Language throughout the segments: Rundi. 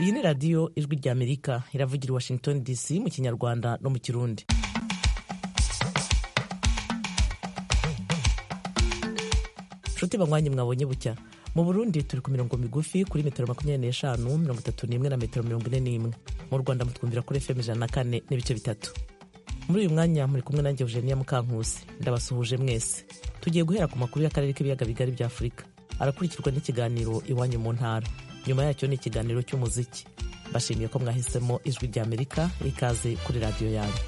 iyi ni radiyo ijwi ry'amerika iravugira i washington dc mu kinyarwanda no mu kirundi nshuti banywanyi mwabonye bucya mu burundi turi ku mirongo migufi kuri metero makumyabiri n'eshanu mirongo itatu n'imwe na metero mirongo ine n'imwe mu rwanda mutwumvira kuri fm ijana na kane n'ibice bitatu muri uyu mwanya muri kumwe nanjye eugenia mukankusi ndabasuhuje mwese tugiye guhera ku makuru y'akarere k'ibiyaga bigari bya afurika arakurikirwa n'ikiganiro iwanyu mu ntara nyuma yacyo ni ikiganiro cy'umuziki bashimiye ko mwahisemo ijwi rya amerika ikaze kuri radiyo yanyu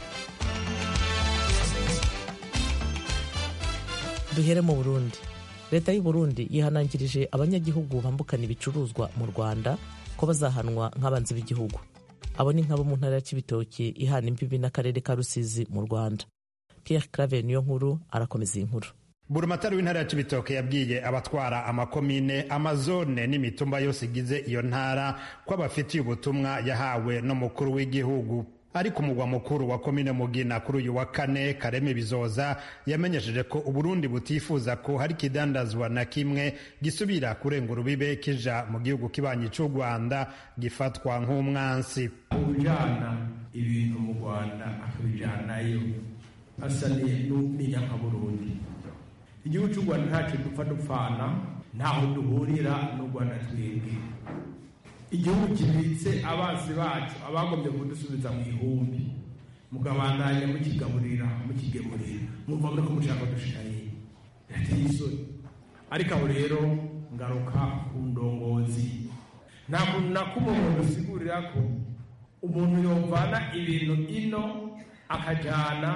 duhere mu burundi leta y'u burundi yihanangirije abanyagihugu bambukana ibicuruzwa mu rwanda ko bazahanwa nk'abanzi b'igihugu abo ni nk'abo mu ntara ya kibitoki ihana imbibi n'akarere ka rusizi mu rwanda pierre claver niyo nkuru arakomeza iyi nkuru burumatari w'intara ya cibitoke yabwiye abatwara amakomine amazone n'imitumba yose igize iyo ntara ko abafitiye ubutumwa yahawe n'umukuru w'igihugu ariko umugwa mukuru wa komine mugina kuri uyu wa kane kareme bizoza yamenyesheje ko uburundi butifuza ko hari ikidandazwa na kimwe gisubira kurenga urubibe kija mu gihugu kibanyi c'u rwanda gifatwa nk'umwansi ujana ibintu mu rwanda akabijanayo asa n'inyakaburundi igihugu cy'u rwanda ntacyo dupfa dupfana ntaho duhurira n'u rwanda twebwe igihugu kibitse abansi bacu abagombye kudusubiza mu ihumbi mukabandanya mukigaburira mukigemurira mwumva muri ko mushaka dushiraye birateye isoni ariko aho rero ngaruka ku ndongozi nta kuntu na kumwe umuntu usigurira ko umuntu yovana ibintu ino akajana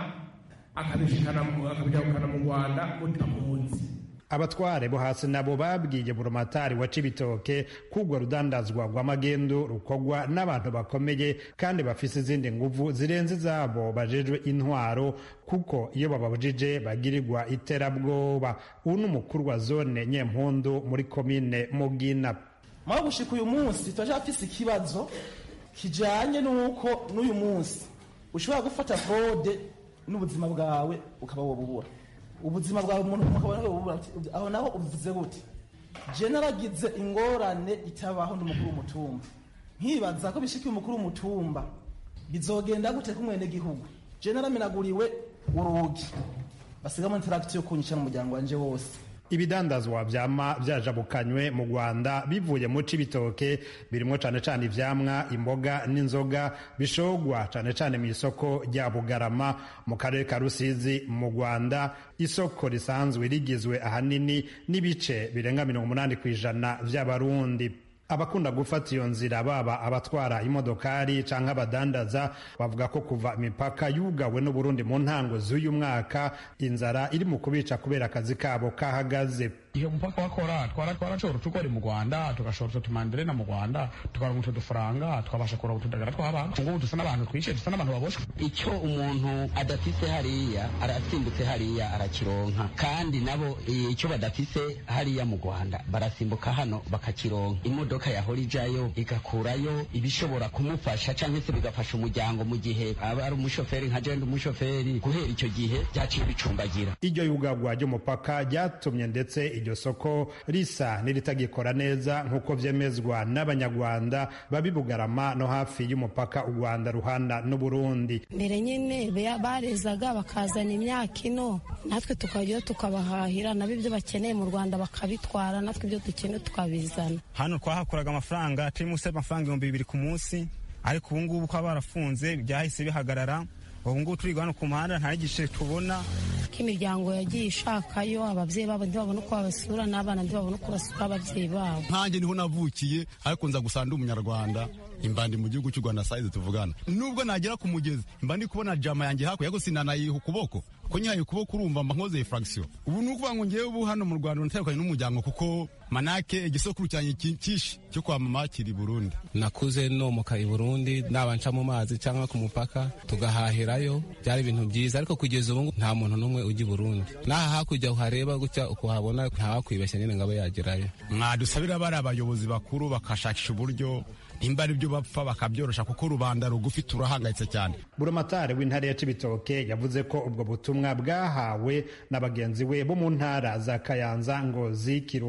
akabijabukana mu rwanda mutamunsi abatware bo hasi nabo babwiye burumatari wa cibitoke kugwa rudandazwa rw'amagendo rukogwa n'abantu bakomeye kandi bafise izindi nguvu zirenze izabo bajejwe intwaro kuko iyo bababujije bagirirwa iterabwoba ubu ni umukuru wa zone nyempundu muri komine mugina mwaho gushika uyu munsi turacyafise ikibazo kijanye n'uko n'uyu munsi ushobora gufata fraude n'ubuzima bwawe ukaba wobubura ubuzima bwawe umuntu ukabona aho naho ubivuze gute je naragize ingorane itabaho n'umukuru w'umutumba nkibaza ko bishikiye umukuru w'umutumba bizogenda gute kumwene gihugu je naramenaguriwe urugi basigamo interactive kunyica n'umuryango wanje wose ibidandazwa vyama vyajabukanywe mu rwanda bivuye mu cibitoke birimwo cane cane ivyamwa imboga n'inzoga bishogwa cane cane mw'isoko rya bugarama mu karere ka rusizi mu rwanda isoko risanzwe rigizwe ahanini n'ibice birenga mirongo umunani kw'ijana vy'abarundi abakunda gufata iyo nzira baba abatwara imodokari canke abadandaza bavuga ko kuva imipaka yugawe n'uburundi mu ntango z'uyu mwaka inzara iri mu kubica kubera akazi kabo kahagaze iyo mupaka wakora twara twarashobora tukora mu Rwanda tugashobora utumanderena mu Rwanda tukaronka utwo dufaranga twabasha kuronka utudagara tw'abantu ngubu dusa n'abantu twishe dusa n'abantu baboshwe icyo umuntu adafise hariya arasimbutse hariya arakironka kandi nabo icyo badafise hariya mu Rwanda barasimbuka hano bakakironka imodoka yahora ijayo igakurayo ibishobora kumufasha cyangwa se bigafasha umuryango mu gihe aba ari umushoferi nka jenda umushoferi guhera icyo gihe byaciye bicumbagira iryo yugagwa ry'umupaka ryatumye ndetse iryo soko risa n'iritagikora neza nk'uko vyemezwa n'abanyarwanda babi bugarama no hafi y'umupaka u rwanda ruhana n'uburundi mbere nyine barezaga bakazana imyaka ino natwe tukajyayo tukabahahira nabo ibyo bakeneye mu rwanda bakabitwara natwe ibyo dukeneye tukabizana hano twahakoraga amafaranga turi munsi y'amafaranga ibihumbi bibiri ku munsi ariko ubu ngubu ko barafunze byahise bihagarara ubu ngubu turi hano ku muhanda nta n'igice tubona ko imiryango yagiye ishakayo ababyeyi babo ntibabone uko babasura n'abana ntibabone uko basura ababyeyi babo nkanjye niho navukiye ariko nza gusa ndi umunyarwanda imbandi mu gihugu cy'u rwanda sayizi tuvugana nubwo nagera ku mugezi mba ndi kubona jama yanjye hakurya gusa sinanayiha ukuboko ko nyihaye ukuboko urumva mba nkoze fragisiyo ubu ni ukuvuga ngo ngewe ubu hano mu rwanda natandukanye n'umuryango kuko manake igisokuru cyanjye cyinshi cyo kwa mama kiri burundi nakuze nomoka i burundi nabanca mu mazi cyangwa ku mupaka tugahahirayo byari ibintu byiza ariko kugeza ubu nta muntu n'umwe ujya i burundi n'aha hakurya uhareba gutya ukuhabona ntawakwibeshya nyine ngo abe yagerayo mwadusabira bari abayobozi bakuru bakashakisha uburyo nimba ari byo bapfa bakabyorosha kuko rubanda rugufi turahangayitse cyane buramatari w'intara ya cibitoke yavuze ko ubwo butumwa bwahawe na bagenzi we bo mu ntara za kayanza ngozi kirundo na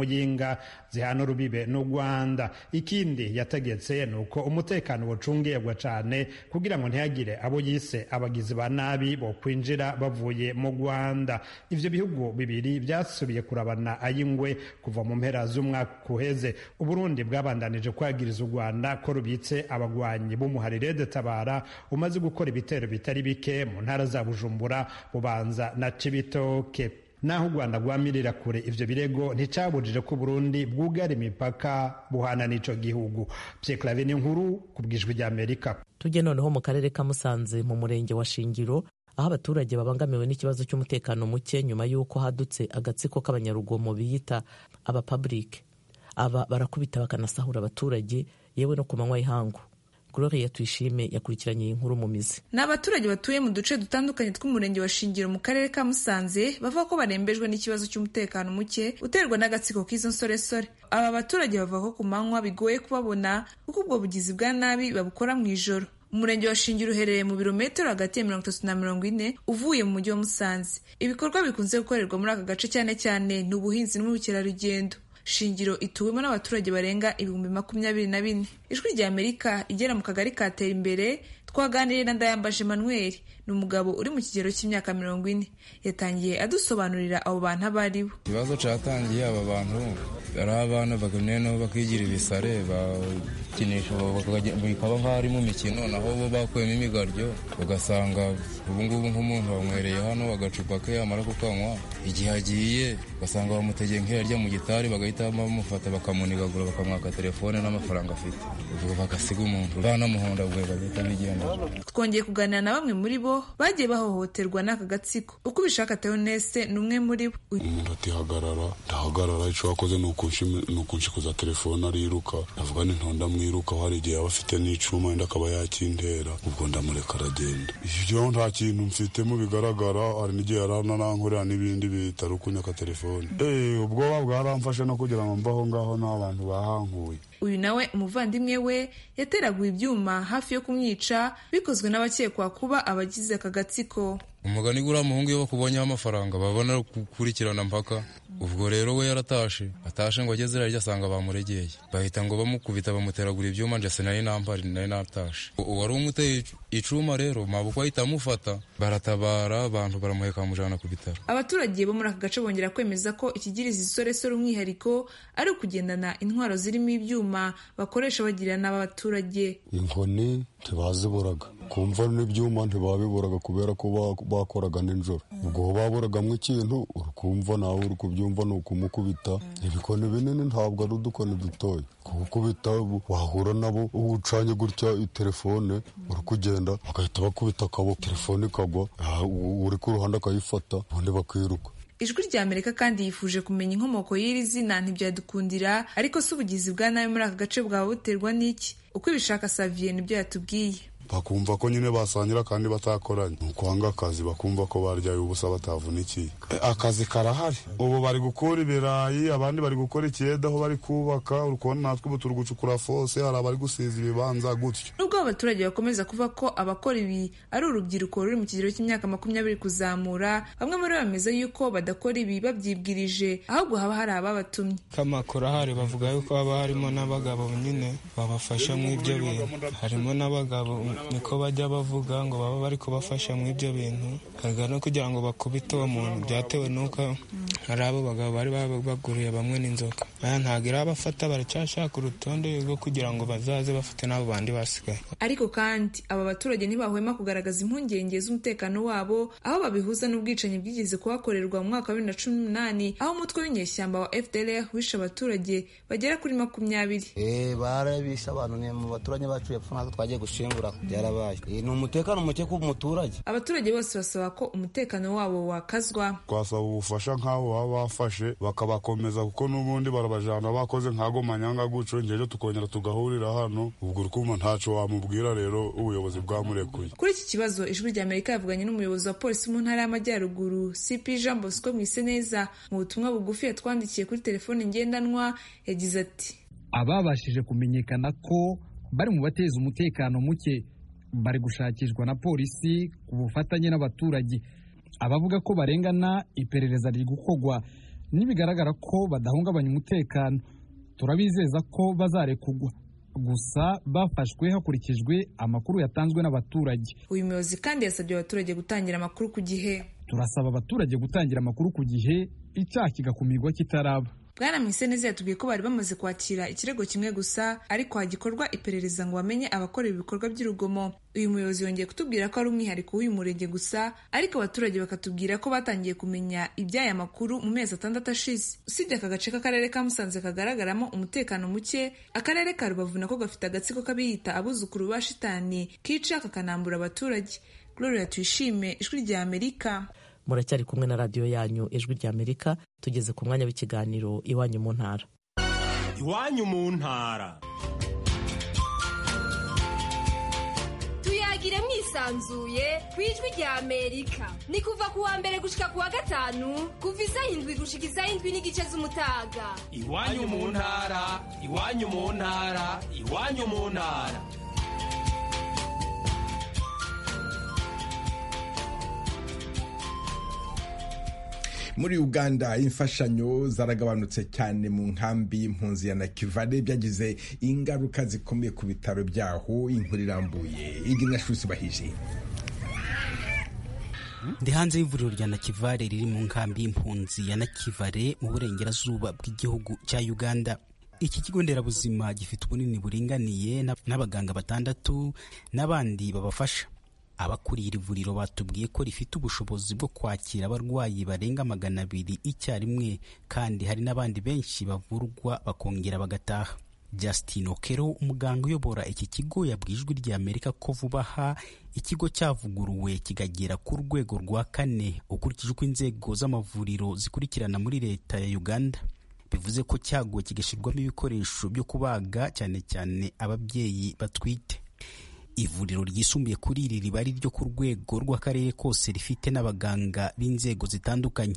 muyinga zihana urubibe n'u rwanda ikindi yategetse ni uko umutekano wucungirwa cyane kugira ngo ntihagire abo yise abagizi ba nabi bo kwinjira bavuye mu rwanda ivyo bihugu bibiri byasubiye kurabana ayingwe kuva mu mpera z'umwaka uheze uburundi bwabandanije kwagiriza u rwanda ko rubitse abagwanyi b'umuharire de tabara umaze gukora ibitero bitari bike mu ntara za bujumbura bubanza na cibitoke naho u rwanda rwamirira kure ivyo birego nticabujije ko burundi bwugara imipaka buhana n'ico gihugu pyeklave ni nkuru ku bwijwi rya amerika tujye noneho mu karere ka musanze mu murenge wa shingiro aho abaturage babangamiwe n'ikibazo cy'umutekano muke nyuma y'uko hadutse agatsiko k'abanyarugomo biyita abapaburike aba barakubita bakanasahura abaturage yewe no ku manywa y'ihangu Gloria Tuyishime yakurikiranye iyi nkuru mu mizi ni abaturage batuye mu duce dutandukanye tw'umurenge wa Shingiro mu karere ka Musanze bavuga ko barembejwe n'ikibazo cy'umutekano muke uterwa n'agatsiko k'izo nsoresore aba baturage bavuga ko ku manywa bigoye kubabona kuko ubwo bugizi bwa nabi babukora mu ijoro umurenge wa Shingiro uherereye mu birometero hagati ya mirongo itatu na mirongo ine uvuye mu mujyi wa Musanze ibikorwa bikunze gukorerwa muri aka gace cyane cyane ni ubuhinzi n'ubukerarugendo shingiro ituwemo n'abaturage barenga ibihumbi makumyabiri na bine ijwi rya amerika igera mu kagari katera imbere twaganiriye na ndayambaje manuel ni umugabo uri mu kigero cy'imyaka mirongo ine yatangiye adusobanurira abo bantu abo ari bo ikibazo cyatangiye aba bantu ari abana bagamyeho bakigira ibisare bakinisha bikaba nk'aho ari mu mikino naho bo bakuyemo imigaryo ugasanga ubungubu nk'umuntu wanywereye hano agacupa ke yamara kukanywa igihe agiye ugasanga bamutegeye nk'iyarya mu gitari bagahita bamufata bakamunigagura bakamwaka telefone n'amafaranga afite ubwo bagasiga umuntu banamuhondagure bagahita bigenda twongeye kuganira na bamwe muri bo bagiye bahohoterwa n'aka gatsiko uko ubishaka teonese ni umwe muri bo umuntu atihagarara ndahagarara icyo wakoze ni ukunshikuza telefone ariruka ndavuga ni ntonda mwiruka hari igihe yaba afite n'icuma wenda akaba yakintera ubwo ndamureka aragenda ibyo nta kintu mfitemo bigaragara hari n'igihe yarananankorera n'ibindi bitari ukunyaka telefone ubwoba bwaramfashe no kugira ngo mbaho ngaho n'abantu bahankuye uyu nawe umuvandimwe we yateraguye ibyuma hafi yo kumwica bikozwe n'abakekwa kuba abagize aka gatsiko umugani guriya muhungu iyo bakubonyeho amafaranga babona gukurikirana mpaka ubwo rero we yaratashe atashe ngo ageze irarya asanga bamuregeye bahita ngo bamukubita bamuteragura ibyuma njye sinari nampari nari natashe uwari umuteye icuma rero mabukwe ahita amufata baratabara abantu baramuheka bamujyana ku bitaro abaturage bo muri aka gace bongera kwemeza ko ikigiriza isoresore umwihariko ari ukugendana intwaro zirimo ibyuma bakoresha bagirira n'abaturage inkoni ntibaziburaga kumva n'ibyuma ntibabiburaga kubera ko bakoraga nijoro ubwo baburagamo ikintu urukumva nawe uri kubyumva ni ukumukubita ibikoni binini ntabwo ari udukoni dutoya kugukubita wahura nabo ucanye gutya telefone uri kugenda bagahita bakubita akaboko telefone ikagwa uri ku ruhande akayifata ubundi bakiruka ijwi rya amerika kandi yifuje kumenya inkomoko y'iri zina ntibyadukundira ariko si ubugizi bwa nabi muri aka gace bwaba buterwa n'iki uko ibishaka saviye nibyo yatubwiye bakumva ko nyine basangira kandi batakoranye ni ukwanga akazi bakumva ko baryaye ubusa batavunikiye akazi karahari ubu bari gukura ibirayi abandi bari gukora ikiyede aho bari kubaka uri kubona natwe ubu turi gucukura fose hari abari gusiza ibibanza gutyo nubwo abaturage bakomeza kuvuga ko abakora ibi ari urubyiruko ruri mu kigero cy'imyaka makumyabiri kuzamura bamwe muri bo bameze yuko badakora ibi babyibwirije ahubwo haba hari ababatumye kamakuru ahari bavuga yuko haba harimo n'abagabo nyine babafasha mu ibyo bintu harimo n'abagabo niko bajya bavuga ngo baba bari kubafasha mu ibyo bintu harga no kugira ngo bakubite uwo muntu byatewe n'uko hari abo bagabo bari baguriye bamwe n'inzoka aya ntabwo irabafata baracyashaka urutonde rwo kugira ngo bazaze bafite n'abo bandi basigaye ariko kandi aba baturage ntibahwema kugaragaza impungenge z'umutekano wabo aho babihuza n'ubwicanyi bwigeze kuhakorerwa mu mwaka wa bibiri na cumi n'umunani aho umutwe w'inyeshyamba wa fdr wishe abaturage bagera kuri makumyabiri barabishe abantu ni mu baturage bacu yapfa natwe twagiye gushingura byarabaye ni umutekano muke ku muturage abaturage bose basaba ko umutekano wabo wakazwa twasaba ubufasha nk'abo baba bafashe bakabakomeza kuko n'ubundi barabajana bakoze nk'ago manyanga guco ngejo tukongera tugahurira hano ubwo urikuma ntaco wamubwira rero ubuyobozi bwamurekuye kuri iki kibazo ijwi rya amerika yavuganye n'umuyobozi wa polisi mu ntara y'amajyaruguru cp jean bosco mwiseneza mu butumwa bugufi yatwandikiye kuri telefone ngendanwa yagize ati ababashije kumenyekana ko bari mu bateza umutekano muke bari gushakishwa na polisi ku bufatanye n'abaturage abavuga ko barengana iperereza riri gukorwa nibigaragara ko badahungabanya umutekano turabizeza ko bazarekugwa gusa bafashwe hakurikijwe amakuru yatanzwe n'abaturage uyu muyobozi kandi yasabye abaturage gutangira amakuru ku gihe turasaba abaturage gutangira amakuru ku gihe icyaha kigakumirwa kitaraba bwana mwiseneza yatubwiye ko bari bamaze kwakira ikirego kimwe gusa ariko hagikorwa iperereza ngo bamenye abakorera ibikorwa by'urugomo uyu muyobozi yongeye kutubwira ko ari umwihariko w'uyu murenge gusa ariko abaturage bakatubwira ko batangiye kumenya iby'aya makuru mu mezi atandatu ashize usibye aka gace k'akarere ka musanze kagaragaramo umutekano muke akarere ka rubavu nako gafite agatsiko k'abiyita abuzukuru ba shitani kica kakanambura abaturage gloria tuyishime ijwi rya amerika muracyari kumwe na radiyo yanyu ijwi rya amerika tugeze ku mwanya w'ikiganiro iwanyu mu ntara iwanyu mu ntara tuyagire mwisanzuye ku ijwi rya amerika ni kuva ku wa mbere gushika ku wa gatanu kuva isaha indwi gushika isaha indwi n'igice z'umutaga iwanyu mu ntara iwanyu mu ntara iwanyu mu ntara muri uganda imfashanyo zaragabanutse cyane mu nkambi y'impunzi ya nakivale byagize ingaruka zikomeye ku bitaro byaho inkuru irambuye iginashusi bahije ndi hanze y'ivuriro rya nakivale riri mu nkambi y'impunzi ya nakivale mu burengerazuba bw'igihugu cya uganda iki kigo nderabuzima gifite ubunini buringaniye n'abaganga batandatu n'abandi babafasha abakuriye iri vuriro batubwiye ko rifite ubushobozi bwo kwakira abarwayi barenga magana abiri icyarimwe kandi hari n'abandi benshi bavurwa bakongera bagataha Justin Okero umuganga uyobora iki kigo yabwiye ijwi rya Amerika ko vuba aha ikigo cyavuguruwe kikagera ku rwego rwa kane ukurikije uko inzego z'amavuriro zikurikirana muri leta ya Uganda bivuze ko cyaguwe kigashyirwamo ibikoresho byo kubaga cyane cyane ababyeyi batwite ivuriro ryisumbuye kuri iri riba ari ryo ku rwego rw'akarere kose rifite n'abaganga b'inzego zitandukanye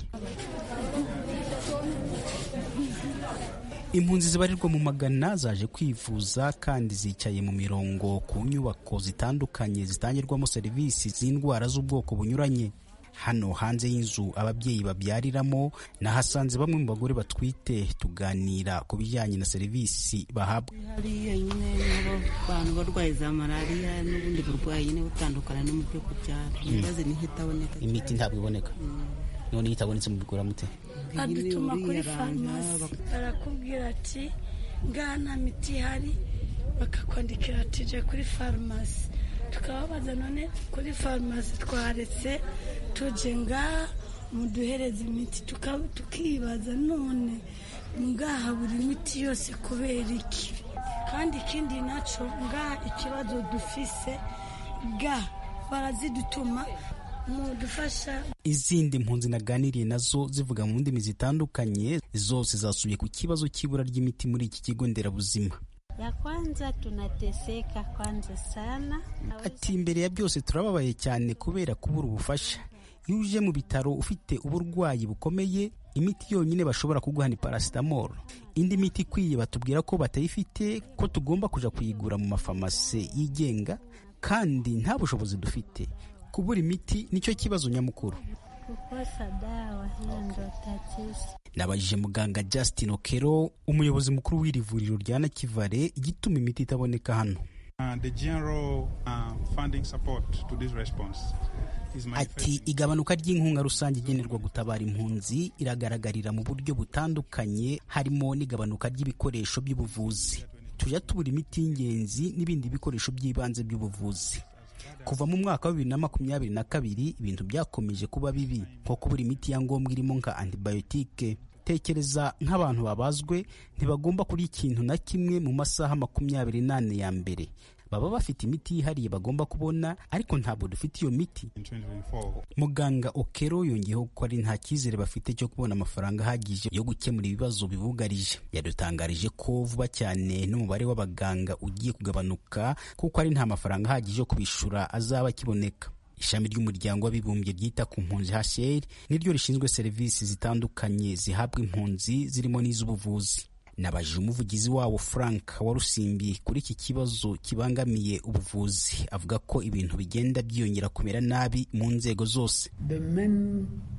impunzi zibarirwa mu magana zaje kwivuza kandi zicaye mu mirongo ku nyubako zitandukanye zitangirwamo serivisi z'indwara z'ubwoko bunyuranye hano hanze y'inzu ababyeyi babyariramo nahasanze bamwe mu bagore batwite tuganira ku bijyanye na serivisi bahabwa hariya nyine abantu barwaye za malariya n'ubundi burwayi nyine butandukana no mu byo kubyara ibibazo ni itaboneka imiti ntabwo iboneka none iyo itabonetse mubigura mute badutuma kuri farumasi barakubwira ati ngaha nta miti ihari bakakwandikira ati je kuri farumasi tukababaza none kuri farumasi twaretse tuje ngaha muduhereza imiti tukibaza none ngaha buri miti yose kubera iki kandi ikindi nacyo ngaha ikibazo dufise ga barazidutuma mudufasha izindi mpunzi naganiriye nazo zivuga mu ndimi zitandukanye zose zasubiye ku kibazo cy'ibura ry'imiti muri iki kigo nderabuzima ya kwanza tunateseka kwanza sana. Ati imbere ya byose turababaye cyane kubera kubura ubufasha. Iyo uje mu bitaro ufite uburwayi bukomeye, imiti yonyine bashobora kuguha ni paracetamol. Indi miti ikwiye batubwira ko batayifite, ko tugomba kuja kuyigura mu mafamasi yigenga, kandi nta bushobozi dufite. Kubura imiti nicyo kibazo nyamukuru. Kukosa dawa hiyo ndo tatizo. nabajije muganga Justin Okero umuyobozi mukuru w'iri vuriro rya Nakivale igituma imiti itaboneka hano ati igabanuka ry'inkunga rusange igenerwa gutabara impunzi iragaragarira mu buryo butandukanye harimo n'igabanuka ry'ibikoresho by'ubuvuzi tujya tubura imiti y'ingenzi n'ibindi bikoresho by'ibanze by'ubuvuzi kuva mu mwaka wa bibiri na makumyabiri na kabiri ibintu byakomeje kuba bibi nko kubura imiti ya ngombwa irimo nka antibiyotike tekereza nk'abantu babazwe ntibagomba kurya ikintu na kimwe mu masaha makumyabiri n'ane ya mbere baba bafite imiti yihariye bagomba kubona ariko ntabwo dufite iyo miti muganga okero yongeyeho ko ari nta cyizere bafite cyo kubona amafaranga ahagije yo gukemura ibibazo bibugarije yadutangarije ko vuba cyane n'umubare w'abaganga ugiye kugabanuka kuko ari nta mafaranga ahagije yo kubishura azaba akiboneka ishami ry'umuryango w'abibumbye ryita ku mpunzi HCR niryo rishinzwe serivisi zitandukanye zihabwa impunzi zirimo n'iz'ubuvuzi nabajije umuvugizi wabo frank warusimbi kuri iki kibazo kibangamiye ubuvuzi avuga ko ibintu bigenda byiyongera kumera nabi mu nzego zose The main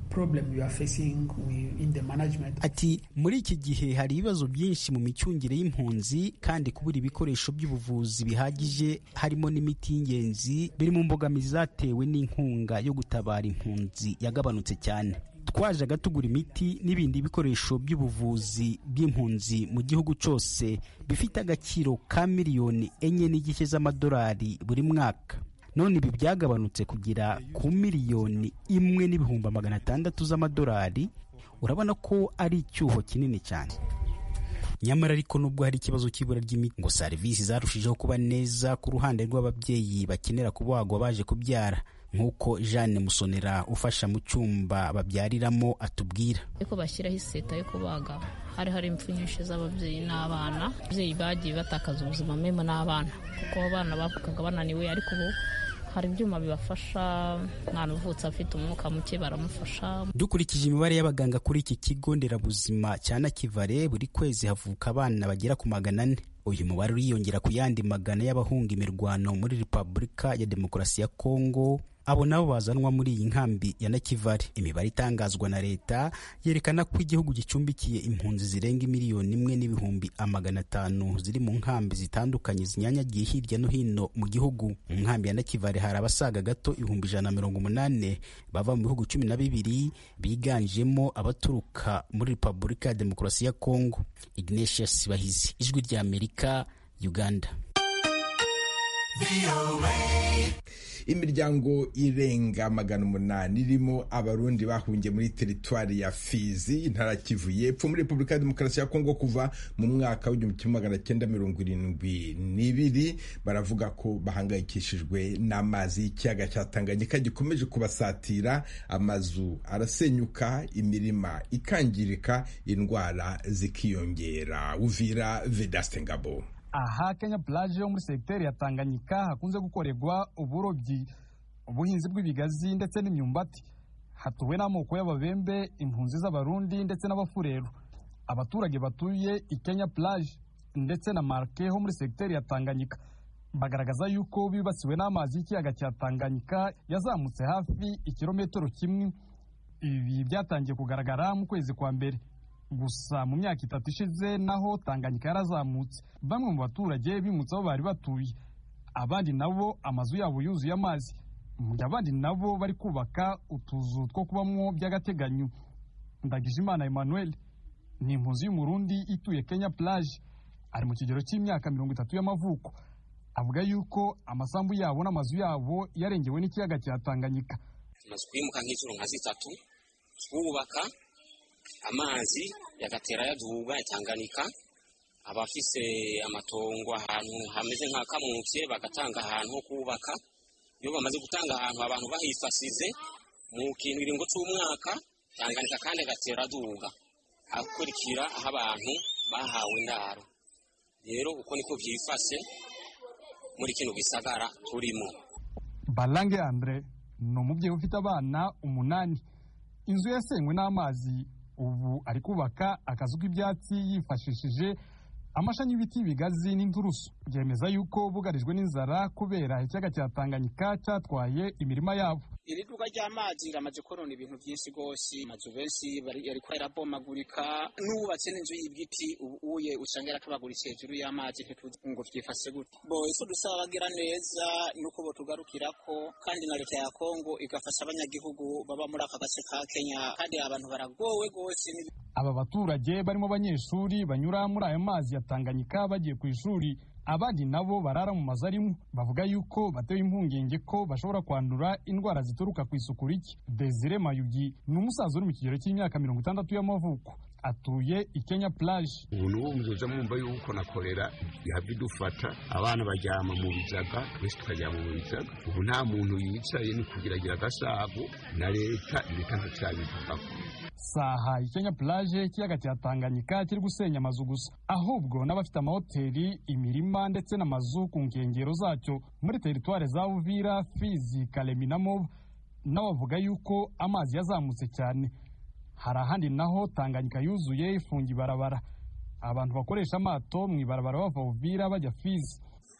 ati muri iki gihe hari ibibazo byinshi mu micungire y'impunzi kandi kubura ibikoresho by'ubuvuzi bihagije harimo n'imiti y'ingenzi biri mu mbogamizi zatewe n'inkunga yo gutabara impunzi yagabanutse cyane twajaga tugura imiti n'ibindi bikoresho by'ubuvuzi bw'impunzi mu gihugu cyose bifite agaciro ka miliyoni enye n'igice z'amadolari buri mwaka none ibi byagabanutse kugera ku miliyoni imwe n'ibihumbi magana atandatu z'amadolari urabona ko ari icyuho kinini cyane nyamara ariko nubwo hari ikibazo cy'ibura ry'imiti ngo serivisi zarushijeho kuba neza ku ruhande rw'ababyeyi bakenera kubagwa baje kubyara nk'uko jeanne musonera ufasha mu cyumba babyariramo atubwira ariko bashyiraho iseta yo kubaga hari hari impfu nyinshi z'ababyeyi n'abana ababyeyi bagiye batakaza ubuzima memo n'abana kuko abana bavugaga bananiwe ariko ubu hari ibyuma bibafasha umwana uvutse afite umwuka muke baramufasha dukurikije imibare y'abaganga kuri iki kigo nderabuzima cya nakivare buri kwezi havuka abana bagera ku magana ane uyu mubare uriyongera ku yandi magana y'abahunga imirwano muri repubulika ya demokarasi ya kongo abo nabo bazanwa muri iyi nkambi ya nakivare imibare itangazwa na leta yerekana ko igihugu gicumbikiye impunzi zirenga miliyoni imwe n'ibihumbi amagana atanu ziri mu nkambi zitandukanye zinyanyagiye hirya no hino mu gihugu mu nkambi ya nakivare hari abasaga gato ibihumbi ijana na mirongo umunani bava mu bihugu cumi na bibiri biganjemo abaturuka muri repubulika ya demokarasi ya kongo ignatius bahizi ijwi rya amerika uganda imiryango irenga magana umunani irimo abarundi bahungiye muri teritwari ya fizi intara kivu y'epfo muri repubulika ya demokarasi ya kongo kuva mu mwaka w'igihumbi kimwe magana cyenda mirongo irindwi n'ibiri baravuga ko bahangayikishijwe n'amazi y'ikiyaga cya tanganyika gikomeje kubasatira amazu arasenyuka imirima ikangirika indwara zikiyongera uvira vedaste ngabo aha kenya plage yo muri segiteri ya tanganyika hakunze gukorerwa uburobyi ubuhinzi bw'ibigazi ndetse n'imyumbati hatuwe n'amoko y'ababembe impunzi z'abarundi ndetse n'abafureru abaturage batuye i kenya plage ndetse na marke ho muri segiteri ya tanganyika bagaragaza yuko bibasiwe n'amazi y'ikiyaga cya tanganyika yazamutse hafi ikirometero kimwe ibi byatangiye kugaragara mu kwezi kwa mbere gusa mu myaka itatu ishize naho tanganyika yarazamutse bamwe mu baturage bimutse aho bari batuye abandi nabo amazu yabo yuzuye amazi mu gihe abandi nabo bari kubaka utuzu two kubamo by'agateganyo ndagijimana emmanuel ni impunzi y'umurundi ituye kenya plage ari mu kigero cy'imyaka mirongo itatu y'amavuko avuga yuko amasambu yabo n'amazu yabo yarengewe n'ikiyaga cya tanganyika tumaze kwimuka nk'inshuro nka zitatu twubaka amazi yagatera yaduga yatanganika abafise amatongo ahantu hameze nka kamutse bagatanga ahantu ho kubaka iyo bamaze gutanga ahantu abantu bahifasize mu kintu iringo cy'umwaka tanganika kandi agatera aduga akurikira aho abantu bahawe indaro rero uko niko byifashe muri kino gisagara turimo barange andre ni umubyeyi ufite abana umunani inzu yasenywe n'amazi ubu ari kubaka akazu k'ibyatsi yifashishije amashami y'ibiti bigazi n'inturusu byemeza yuko bugarijwe n'inzara kubera ikiyaga cya tanganyika cyatwaye imirima yabo iri duka ry'amazi riramaze konona ibintu byinshi rwose amazu benshi yariko arabomagurika n'uwubatse n'inzu y'ibiti ubuye usanga yaratobaguritse hejuru y'amazi ntituzi ngo vyifashe gute bo ico dusaba bagira neza nuko botugarukirako kandi na leta ya kongo igafasha abanyagihugu baba muri aka gace ka kenya kandi abantu baragowe rwose aba baturage barimo abanyeshuri banyura muri ayo mazi ya tanganyika bagiye ku ishuri abandi nabo barara mu mazu arimo bavuga yuko batewe impungenge ko bashobora kwandura indwara zituruka ku isuku rike desire mayugi ni umusaza uri mu kigero cy'imyaka mirongo itandatu y'amavuko atuye i kenya plage ubu n'ubu muzoza mwumva yuko na korera ihava idufata abana baryama mu bizaga twese tukaryama mu bizaga ubu nta muntu yicaye ni kugiragira agasago na leta leta ntacyabivugako saha i kenya plage ikiyaga cya tanganyika kiri gusenya amazu gusa ahubwo n'abafite amahoteli imirima ndetse n'amazu ku nkengero zacyo muri teritware za uvira fizi karemi na moba n'abavuga yuko amazi yazamutse cyane hari ahandi naho tanganyika yuzuye ifunga ibarabara abantu bakoresha amato mu ibarabara bava uvira bajya fizi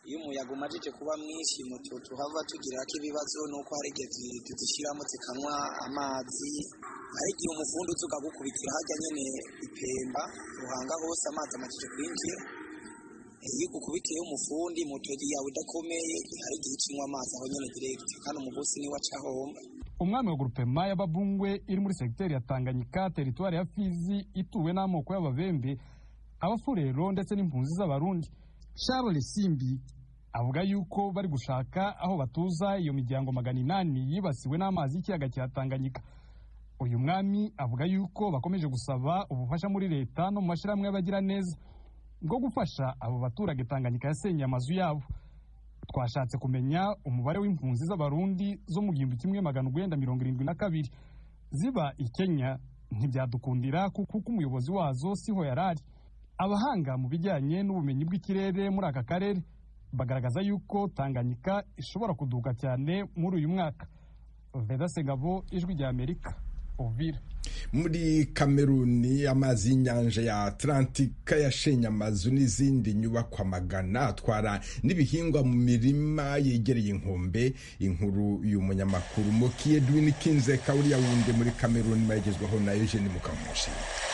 iyo umuyaga umajije kuba mwinshi moto tuhava tugirako ibibazo nuko hari igihe tuzishyiramo zikanywa amazi hari igihe umufundi uza ukagukubitira hajya nyine ipemba ruhanga hose amazi amajije kwinjira iyo ugukubitiyeho umufundi moto yawe idakomeye hari igihe ikinywa amazi aho nyine diregiti kandi umugosi niwe aca ahomba umwami wa grupema y'ababungwe iri muri segiteri ya tanganyika teritwari ya fizi ituwe n'amoko y'ababembe abafurero ndetse n'impunzi z'abarundi charles simbi avuga yuko bari gushaka aho batuza iyo miryango magana inani yibasiwe n'amazi y'ikiyaga cya tanganyika uyu mwami avuga yuko bakomeje gusaba ubufasha muri leta no mu mashyirahamwe y'abagira neza bwo gufasha abo baturage tanganyika yasenyeye amazu yabo twashatse kumenya umubare w'impunzi z'abarundi zo mu gihumbi kimwe magana urwenda mirongo irindwi na kabiri ziba i kenya ntibyadukundira kuko umuyobozi wazo siho yari ari abahanga mu bijyanye n'ubumenyi bw'ikirere muri aka karere bagaragaza yuko tanganyika ishobora kuduka cyane muri uyu mwaka veda segabo ijwi rya amerika uvira muri kameruni amazi y'inyanja ya atlantika yashenye amazu n'izindi nyubakwa magana atwara n'ibihingwa mu mirima yegereye inkombe inkuru y'umunyamakuru moki edwin kinzeka uriya wundi muri kameruni mayigezwaho na eugene mukamushi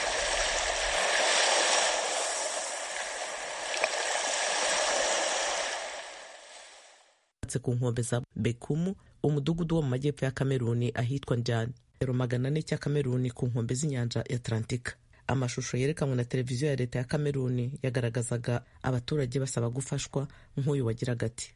ku nkombe za bekumu umudugudu wo mu majyepfo ya kameruni ahitwa njyane metero magana ane cya kameruni ku nkombe z'inyanja ya atlantika amashusho yerekanwe na televiziyo ya leta ya kameruni yagaragazaga abaturage basaba gufashwa nk'uyu wagiraga ati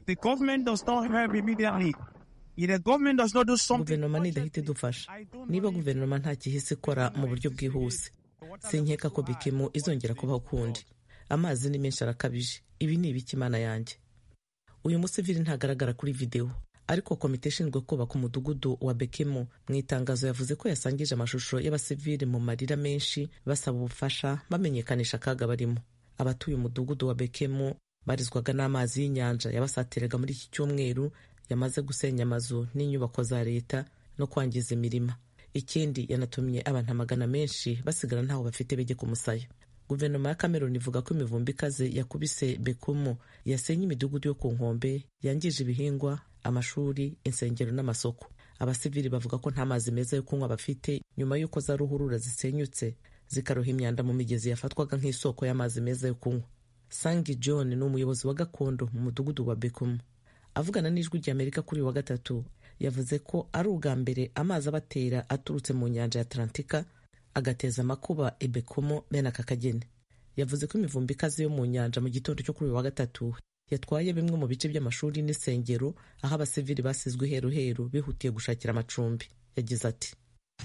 guverinoma nidahita idufasha niba guverinoma nta gihise ikora mu buryo bwihuse sinkeka ko bikimu izongera kubaho ukundi amazi ni menshi arakabije ibi ni ibiki imana yanjye uyu musivili ntagaragara kuri videwo ariko komite ishinzwe kubaka umudugudu wa bekemu mu itangazo yavuze ko yasangije amashusho y'abasivili mu marira menshi basaba ubufasha bamenyekanisha akaga barimo abatuye umudugudu wa bekemu barizwaga n'amazi y'inyanja yabasatiraga muri iki cyumweru yamaze gusenya amazu n'inyubako za leta no kwangiza imirima ikindi yanatumye abantu amagana menshi basigara ntaho bafite bege ku musaya guverinoma ya cameroon ivuga ko imivumbi ikaze yakubise bekumu yasenye imidugudu yo ku nkombe yangije ibihingwa amashuri insengero n'amasoko abasivili bavuga ko nta mazi meza yo kunywa bafite nyuma y'uko za ruhurura zisenyutse zikaroha imyanda mu migezi yafatwaga nk'isoko y'amazi meza yo kunywa sangi john ni umuyobozi wa gakondo mu mudugudu wa bekumu avugana n'ijwi ry'amerika kuri uyu wa gatatu yavuze ko ari ubwa mbere amazi abatera aturutse mu nyanja ya atlantika agateza amakuba ibekumo bene aka kageni yavuze ko imivumbi ikaze yo mu nyanja mu gitondo cyo kuri uyu wa gatatu yatwaye bimwe mu bice by'amashuri n'isengero aho abasivili basizwe iheruheru bihutiye gushakira amacumbi yagize ati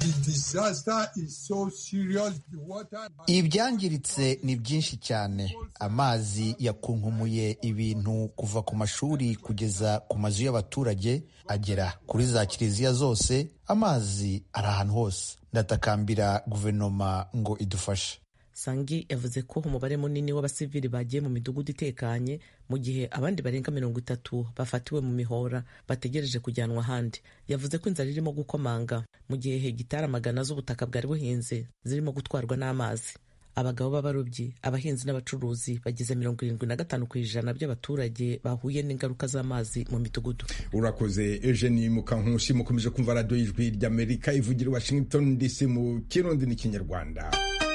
ibyangiritse ni byinshi cyane amazi yakunkumuye ibintu kuva ku mashuri kugeza ku mazu y'abaturage agera kuri za kiliziya zose amazi ari ahantu hose ndatakambira guverinoma ngo idufashe sangi yavuze ko umubare munini w'abasivili bagiye mu midugudu itekanye mu gihe abandi barenga mirongo itatu bafatiwe mu mihora bategereje kujyanwa ahandi yavuze ko inzara irimo gukomanga mu gihe hegitari amagana z'ubutaka bwari buhinze zirimo gutwarwa n'amazi abagabo b'abarobyi abahinzi n'abacuruzi bagize mirongo irindwi na gatanu ku ijana by'abaturage bahuye n'ingaruka z'amazi mu midugudu urakoze eugenie mukankusi mukomeje kumva radiyo y'ijwi ry'amerika ivugira i washington dc mu kirundi n'ikinyarwanda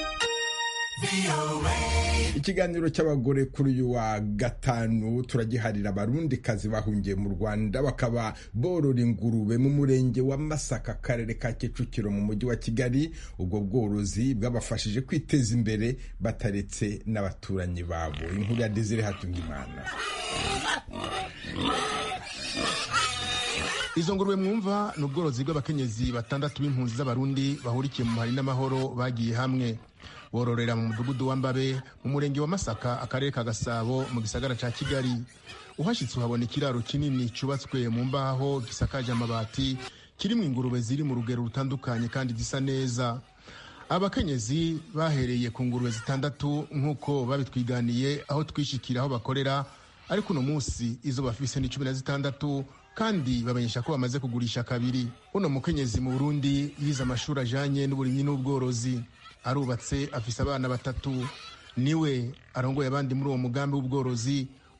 ikiganiro cy'abagore kuri uyu wa gatanu turagiharira abarundikazi bahungiye mu rwanda bakaba borora ingurube mu murenge wa masaka akarere ka kicukiro mu mujyi wa kigali ubwo bworozi bwabafashije kwiteza imbere bataretse n'abaturanyi babo inkuru ya desire hatungimana izo ngurube mwumva ni ubworozi bw'abakenyezi batandatu b'impunzi z'abarundi bahurikiye mu hari n'amahoro bagiye hamwe bororera mu mudugudu wa mbabe mu murenge wa masaka akarere ka gasabo mu gisagara ca kigali uhashyitse uhabona ikiraro kinini cyubatswe mu mbaho gisakaje amabati kirimo ingurube ziri mu rugero rutandukanye kandi zisa neza abakenyezi bahereye ku ngurube zitandatu nk'uko babitwiganiye aho twishikira aho bakorera ariko uno munsi izo bafise ni cumi na zitandatu kandi bamenyesha ko bamaze kugurisha kabiri uno mukenyezi mu burundi yize amashuri ajanye n'uburimyi n'ubworozi arubatse afise abana batatu niwe arongoye abandi muri uwo mugambi w'ubworozi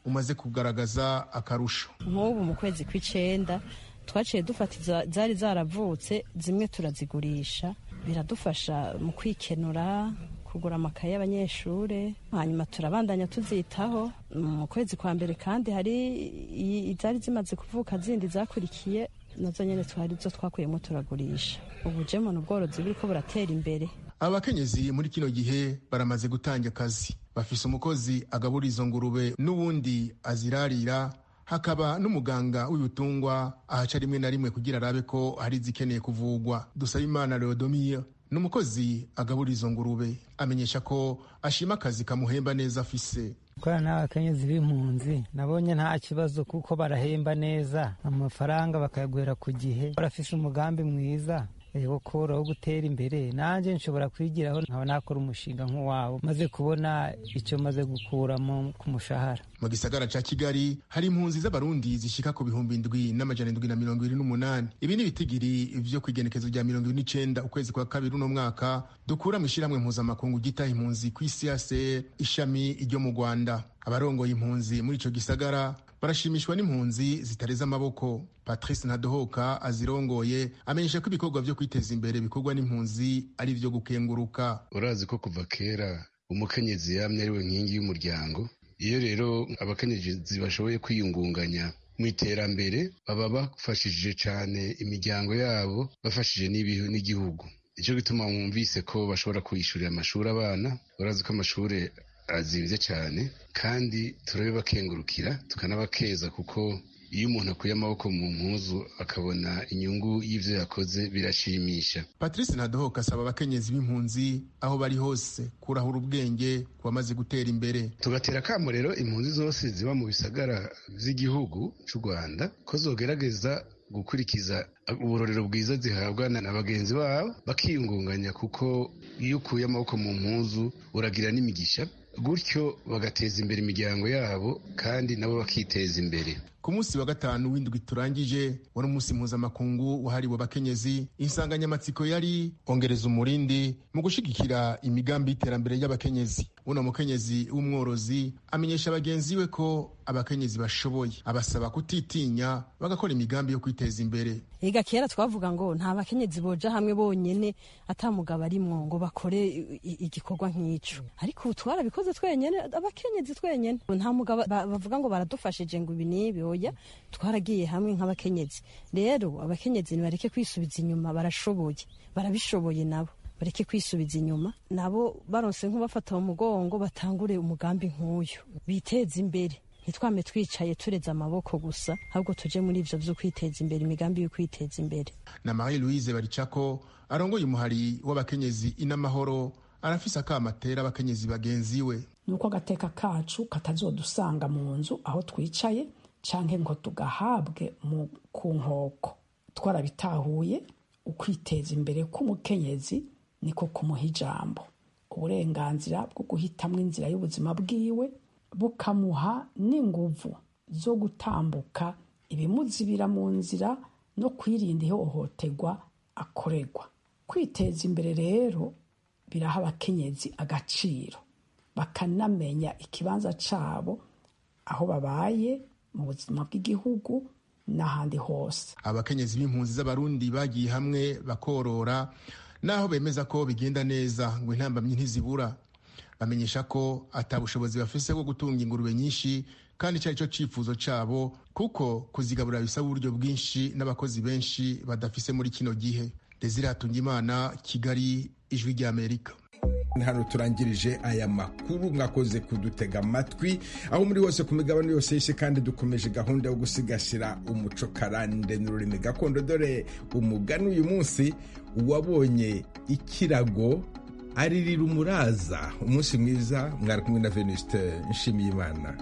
umaze kugaragaza akarusho nk'ubu mu kwezi kw'icenda twaciye dufata iza- zari zaravutse zimwe turazigurisha biradufasha mu kwikenura kugura amakaye y'abanyeshure hanyuma turabandanya tuzitaho mu kwezi kwa mbere kandi hari i- izari zimaze kuvuka zindi zakurikiye nazo nyene twari zo twakuyemo turagurisha ubu jemo ni ubworozi buriko buratera imbere abakenyezi muri kino gihe baramaze gutanga akazi bafise umukozi agabura izo ngurube n'uwundi azirarira hakaba n'umuganga w'ibitungwa ahaca rimwe na rimwe kugira arabe ko hari izikeneye kuvugwa dusabimana leodomir ni umukozi agabura izo ngurube amenyesha ko ashima akazi kamuhemba neza afise gukorana n'abakenyezi b'impunzi nabonye nta kibazo kuko barahemba neza amafaranga bakayaguhera ku gihe barafise umugambi mwiza eh, wo koroha wo gutera imbere nanjye nshobora kwigiraho nkaba nakora umushinga nk'uwabo maze kubona icyo maze gukuramo ku mushahara mu gisagara ca kigali hari impunzi z'abarundi zishika ku bihumbi indwi n'amajana indwi na mirongo ibiri n'umunani ibi ni ibitigiri vyo kw'igenekezo rya mirongo ibiri n'icenda ukwezi kwa kabiri uno mwaka dukura mu ishirahamwe mpuzamakungu ryitaha impunzi kw'isi yase ishami ryo mu rwanda abarongoye impunzi muri ico gisagara barashimishwa n'impunzi zitareze amaboko patrice ntadohoka azirongoye amenyesha ko ibikorwa vyo kwiteza imbere bikorwa n'impunzi ari vyo gukenguruka urazi ko kuva kera umukenyezi yamye ari we nkingi y'umuryango iyo rero abakenyezi bashoboye kwiyungunganya mu iterambere baba bafashije cyane imiryango yabo bafashije n'ibi- n'igihugu icyo gituma mwumvise ko bashobora kwishyurira amashuri abana urazi ko amashuri azimvye cyane kandi turabibakengurukira tukanabakeza kuko iyo umuntu akuye amaboko mu mpuzu akabona inyungu y'ivyo yakoze birashimisha patrice ntadohoka asaba abakenyezi b'impunzi aho bari hose kurahura ubwenge ku bamaze gutera imbere tugatera akamo rero impunzi zose ziba mu bisagara vy'igihugu c'u rwanda ko zogerageza gukurikiza uburorero bwiza zihabwa na bagenzi babo bakiyungunganya kuko iyo ukuye amaboko mu mpuzu uragira n'imigisha gutyo bagateza imbere imiryango yabo kandi nabo bakiteza imbere ku munsi wa gatanu w'indwi turangije wari umunsi mpuzamakungu wahariwe abakenyezi insanganyamatsiko yari ongereza umurindi mu gushigikira imigambi y'iterambere y'abakenyezi uno mukenyezi w'umworozi amenyesha bagenzi we ko abakenyezi bashoboye abasaba kutitinya bagakora imigambi yo kwiteza imbere ega kera twavuga ngo nta bakenyezi boja hamwe bonyene ata mugabo arimwo ngo bakore i- i- igikorwa nk'ico ariko ubu twarabikoze twenyene abakenyezi twenyene nta mugabo ba- bavuga ngo baradufashije ngo ibi n'ibi oya twaragiye hamwe nk'abakenyezi rero abakenyezi nibareke kwisubiza inyuma barashoboye barabishoboye nabo bareke kwisubiza inyuma nabo baronse nk'ubafata mu mugongo batangure umugambi nk'uyu biteze imbere ntitwame twicaye tureze amaboko gusa ahubwo tuje muri ivyo vyo kwiteza imbere imigambi yo kwiteza imbere na marie louise baricako arongoye umuhari w'abakenyezi inamahoro arafise akama atera abakenyezi bagenzi we nuko agateka kacu katazodusanga mu nzu aho twicaye canke ngo tugahabwe mu ku nkoko twarabitahuye ukwiteza imbere k'umukenyezi niko kumuha ijambo uburenganzira bwo guhitamwo inzira y'ubuzima bwiwe bukamuha n'inguvu zo gutambuka ibimuzibira mu nzira no kwirinda ihohoterwa akorerwa kwiteza imbere rero biraha abakenyezi agaciro bakanamenya ikibanza cabo aho babaye mu buzima bw'igihugu n'ahandi hose abakenyezi b'impunzi z'abarundi bagiye hamwe bakorora naho bemeza ko bigenda neza ngo intambamyi ntizibura bamenyesha ko ata bushobozi bafise bwo gutunga ingurube nyinshi kandi icyo ari cyo cyifuzo cyabo kuko kuzigaburira bisaba uburyo bwinshi n'abakozi benshi badafise muri kino gihe desire hatungimana kigali ijwi ry'amerika hano turangirije aya makuru mwakoze kudutega amatwi aho muri hose ku migabane yose y'isi kandi dukomeje gahunda yo gusigasira umuco karande n'ururimi gakondo dore umugani uyu munsi uwabonye ikirago aririra umuraza umunsi mwiza mwari kumwe na venuste nshimiyimana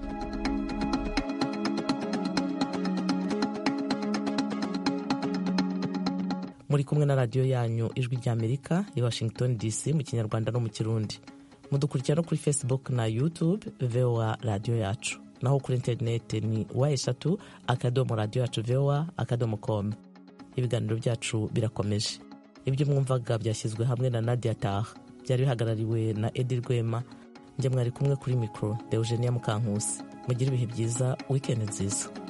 muri kumwe na radiyo yanyu ijwi ry'amerika i washington dc mu kinyarwanda no mu kirundi mudukurikira no kuri facebook na youtube voa radiyo yacu naho kuri interineti ni wa eshatu akadomo radiyo yacu voa akadomo com ibiganiro byacu birakomeje ibyo mwumvaga byashyizwe hamwe na nadia taha byari bihagarariwe na edi rwema njye mwari kumwe kuri mikoro deugenia mukankusi mugire ibihe byiza wikendi nziza